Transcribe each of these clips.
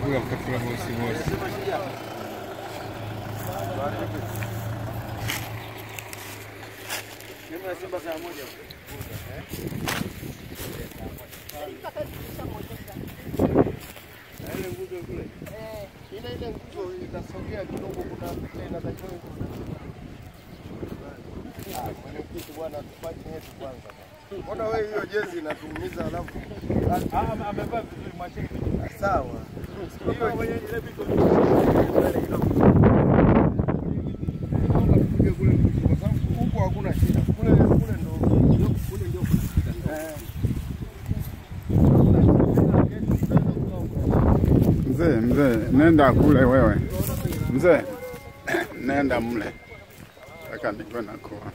kula mkakula bosi bosi. Ile ile nguzo itasogea kidogo, kuna vile inatakiwa Ah, mwenyekiti bwana, tufanye yetu kwanza. Mbona wewe hiyo jezi inatuumiza alafu Amevaa vizuri mwacheni. sawa. Hiyo tupige kule mwisho, kwa sababu huko hakuna shida. Kule kule ndo kule ndio kuna shida. Eh. Mzee, mzee, nenda kule wewe. Mzee, nenda mle. Saka niko nakuwa.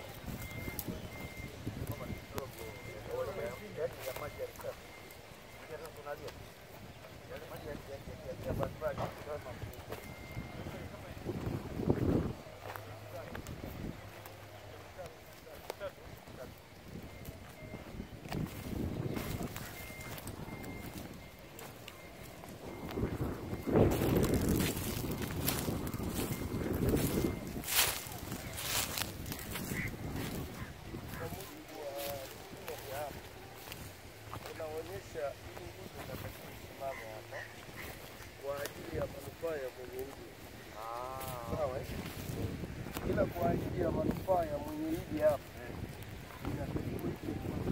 Inaonyesha hii nguzo inatakiwa isimame hapa kwa ajili ya manufaa ya mwenye hili. Sawa? eh? Ila kwa ajili ya manufaa ya mwenye hili hapa inatakiwa isimame.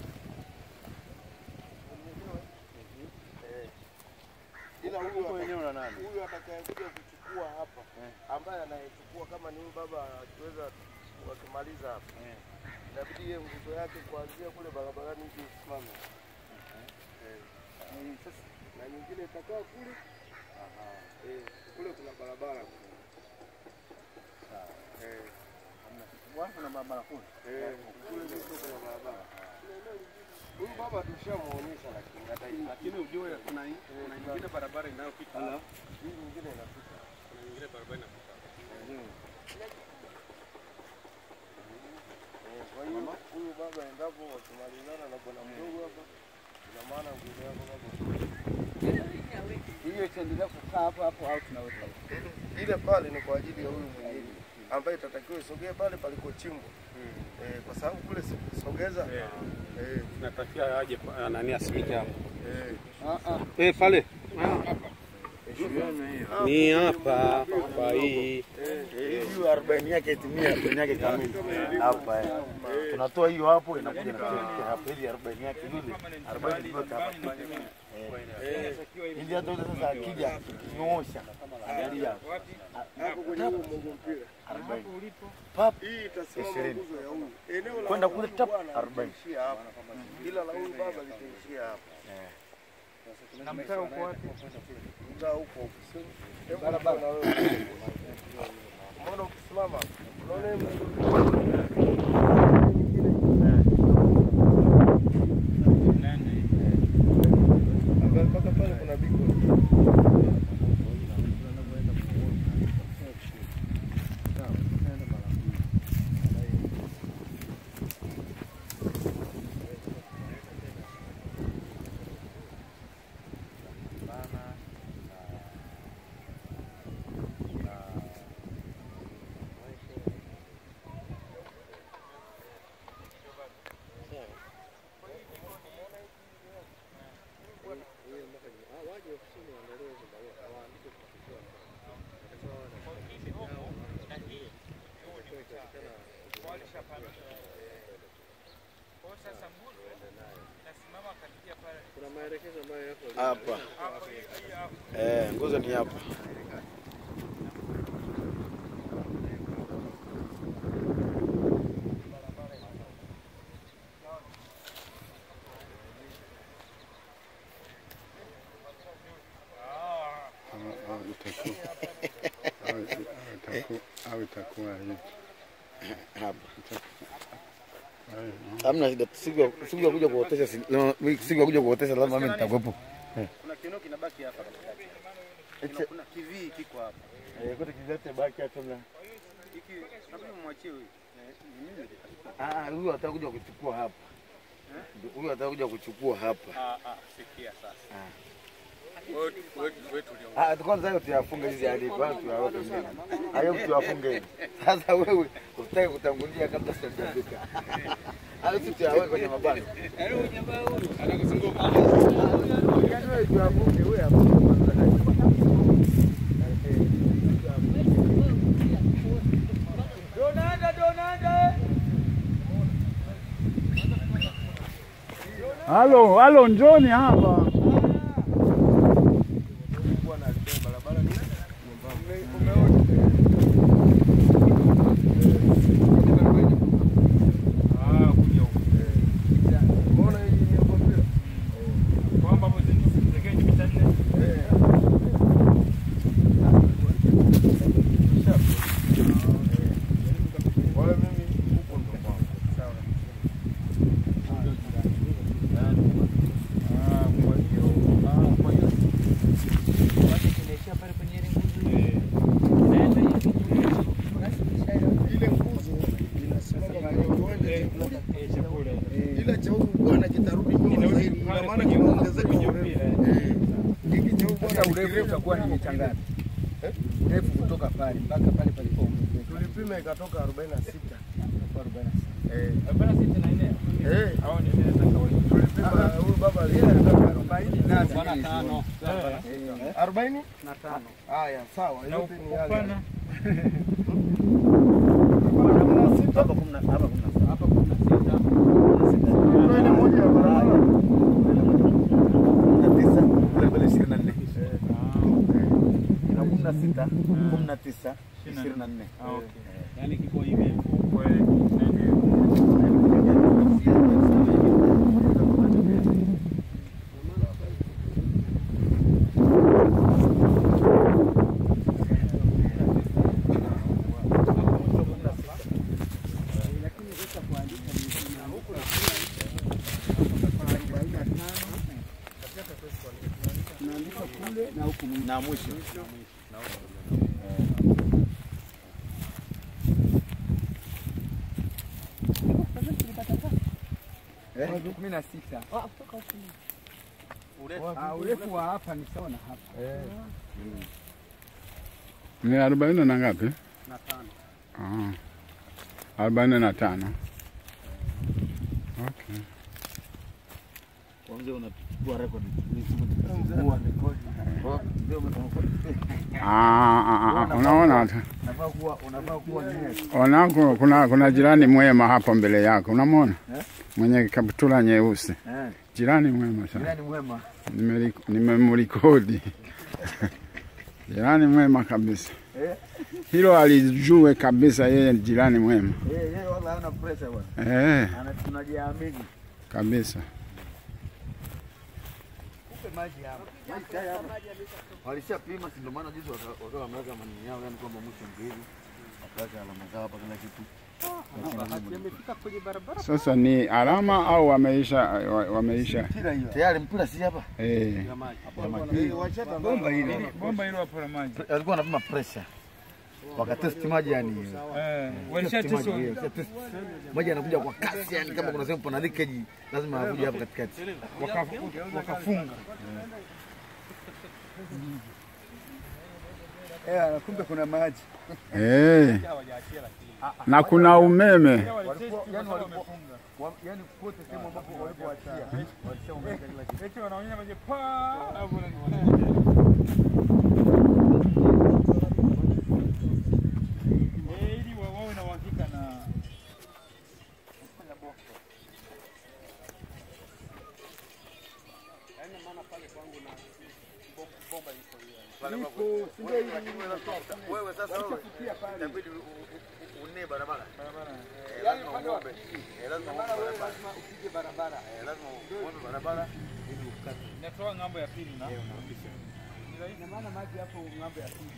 Unielewa? Eh. Ila huyu hapa- huyu atakayekuja kuchukua hapa ambaye anayechukua kama ni huyu baba akiweza wakimaliza hapa inabidi iye nguzo yake kuanzia kule barabarani hivi isimame Eh. na nyingine itakaa kule Eh, kule kuna barabara Eh. Eh, kule mwisho kuna barabara huyu baba tushamuonyesha lakini hata hii Lakini ujue kuna kuna nyingine barabara inayopita. hii nyingine inafika Kuna nyingine barabara inapita. Eh, kwa hiyo huyu baba endapo wakimalizana na bwana mdogo hapa ina maana nguzo yako baba Hiyo itaendelea kukaa hapo hapo au tunaweka ile pale ni kwa ajili ya huyu mwenyeji ambaye itatakiwa isogee pale palikochimbwa eh, kwa sababu kule sogeza eh, Natakia aje pa- nani asimike hapo. eh, Eh, pale. Ni hapa kwa hii. hiyo arobaini yake itimie arobaini yake kamili hapa eh. Tunatoa hiyo hapo inakuja na hapo ili arobaini yake yule arobaini tuweke hapa Eh, ili hata yule sasa akija kinyoosha angalia hapo kwenye huo Mungu mpira arobaini pap hii itasimama Ishirini. nguzo ya huyu eneo la Kwenda huyu kule tap, bwana arobaini. litaishia hapa ila la huyu baba litaishia hapa na mtaa uko wapi? mtaa huko ofisini hebu barabara na wewe mbona ukisimama unaona hii Angalia mpaka pale kuna biko Hapa. Eh, nguzo ni hapa. Au- au itakuwa- au- au itakuwa- au itakuwa hivi. Hapa. Hayo, Hamna shida. Siku ya- siku ya kuja kuotesha si- no, siku ya kuja kuotesha lazima mimi nitakuwepo. Kuna kiuno kinabaki hapa katikati. Kuna- Kuna kivii kiko hapa. Eh, kote kizate baki hata na. Hiki nabii mwachie huyu. Ah, huyu atakuja kuchukua hapa. Huyu atakuja kuchukua hapa. Ah ah, sikia sasa. Ah, kwanza hayo tuyafunge hizi hadi kwanza tuyaweke mbele. Hayo tuyafunge hivi. Sasa wewe utaki kutangulia kabla sijafika. Hayo tu tuyaweke kwenye mabano. Yaani wewe tuyafunge wewe hapo. Halo, halo, njoni hapa. Wala mimi huko ndo kwangu. Sawa. ile nguzo inasimama kwenye uwanja ila cha huku bwana kitarudi nyuma zaidi, ina maana kinaongezeka urefu. Eh, hiki cha huku bwana urefu utakuwa ni mita ngapi? Urefu kutoka pale mpaka pale palipo tulipima ikatoka 46 eh, 46 eh, tulipima huyu baba alitaka 40 arobaini na tano. haya sawa, yote ni yale yale. Hapa kumi na hapa kumi na Hapa kuna sita. Kuna ile moja ya barabara na tisa kule mbele ishirini na nne na kumi na sita kumi na tisa ishirini na nne Yaani kiko hivi. na mwisho kumi na sita. Ah, urefu wa hapa ni sawa na hapa Ni arobaini na ngapi? na tano. Ah, arobaini na tano. Okay. kwanza unachukua rekodi Unachukua rekodi. Oh, ndio umefanya. Ah, ah, ah, unaona hata unafaa kuwa unafaa kuwa nini onako kuna, kuna jirani mwema hapo mbele yako, unamwona mwenye kaptula nyeusi, eh jirani mwema sana, jirani mwema Nimeli- nimemrekodi jirani mwema kabisa, eh hilo alijue kabisa, yeye ni jirani mwema eh yeye wala hana pressure bwana eh, ana tunajiamini kabisa. maji hapa maji tayari hapa walishapima si ndio maana juzi waka- wakawa wameweka manini yao yani kwamba mwisho mbili wakaweka alama zao hapa kila kitu Yamefika kwenye barabara. Sasa ni alama au wameisha wa- wameisha mpira hiyo tayari mpira si hapa eh, Eh, wachata bomba ile bomba hilo hapo la maji alikuwa anapima pressure wakatesti maji yani eh, Testi walishatesti maji, yeah, walishatesti. maji anakuja kwa kasi yani kama kuna sehemu pana leakage lazima akuje hapa katikati waka- wakafunga Eh, kumbe kuna maji. eh. na kuna umeme yani walikuwa wa- yani kote sehemu ambapo walipoachia walishaongeza kila kitu eti wanaonyesha maji pa hapo na eh, ili wa- wawe na uhakika na wewe sasa wewe inabidi u- u- unne barabara barabara Eh, lazima uombe Eh, lazima uombe barabara Eh, lazima uombe barabara ili ukate inatoa ng'ambo ya pili na Ina maana maji hapo ng'ambo ya pili.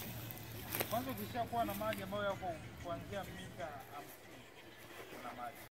kwanza ukishakuwa na maji ambayo yako kuanzia mita hamsini kuna maji